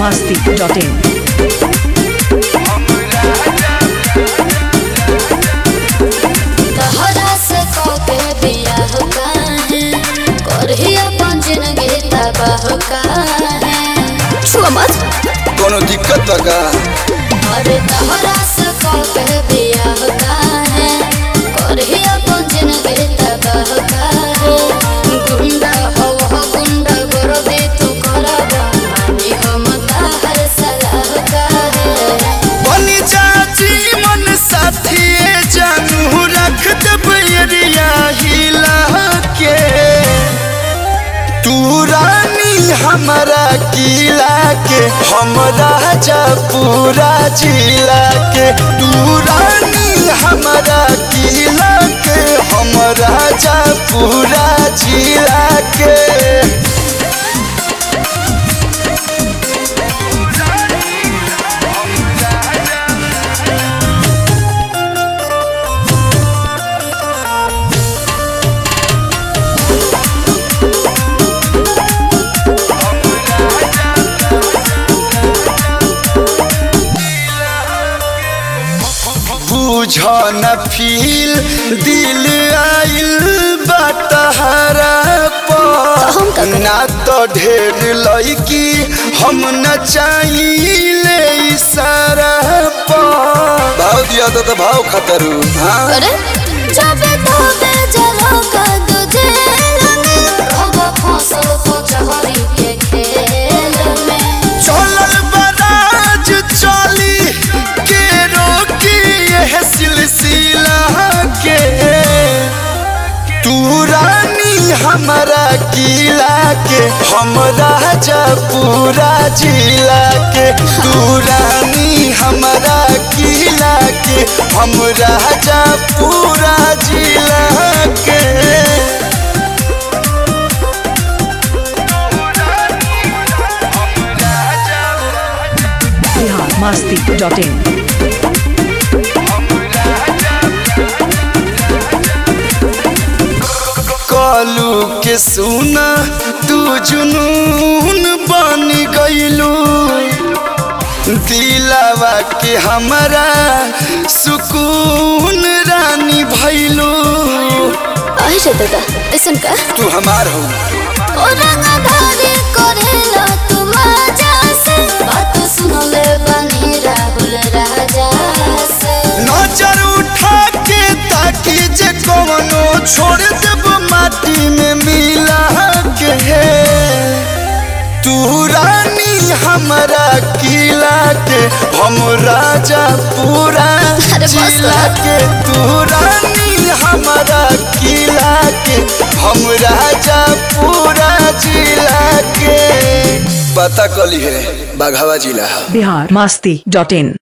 biharmasti.in तहरा से कके बियाह काहे करही अपन जिंदगी तबाह काहे छुआ मत कोनो दिक्कत बा का अरे तहरा से कके बियाह काहे करही अपन जिंदगी तबाह काहे गुंडा हो हो गुंडा करबे तू करबा मानी हम ताहर सलाह काहे बनी चाची मन साथी जानू रख दब एरिया हिला के तू रानी हमारा किला के हम राजा पूरा जिला के तू रानी हमारा किला के हम राजा पूरा जिला के बुझ न फील दिल आइल बटहरा हम का पर करी? ना तो ढेर लड़की हम न चाहिए इशारा पर भाव दिया तो, तो भाव खतरू हाँ अरे जब तोबे जलो का तुझे लगे होगा फसल को चहरी के खेल में चलल बराज चली के रोकी यह सिलसिला के तू रानी हमारा किला के हम राजा पूरा जिला के तू रानी हमारा किला के हम राजा पूरा जिला के biharmasti.in कालू के सुना तू जुनून बन गईलू दिलावा के हमारा सुकून रानी भैलू आई रे दादा ऐसन का तू हमार हो ओ रंगधारी करेला तू मजा से बात सुन ले बनी राहुल राजा से नजर उठा के ताकि जे कवनो छोड़ देब माटी में मिला के तू रानी हमारा किला के हम राजा पूरा अरे बस जिला कर। के तू रानी हमारा किला के हम राजा पूरा जिला के पता कली है बाघावा जिला biharmasti.in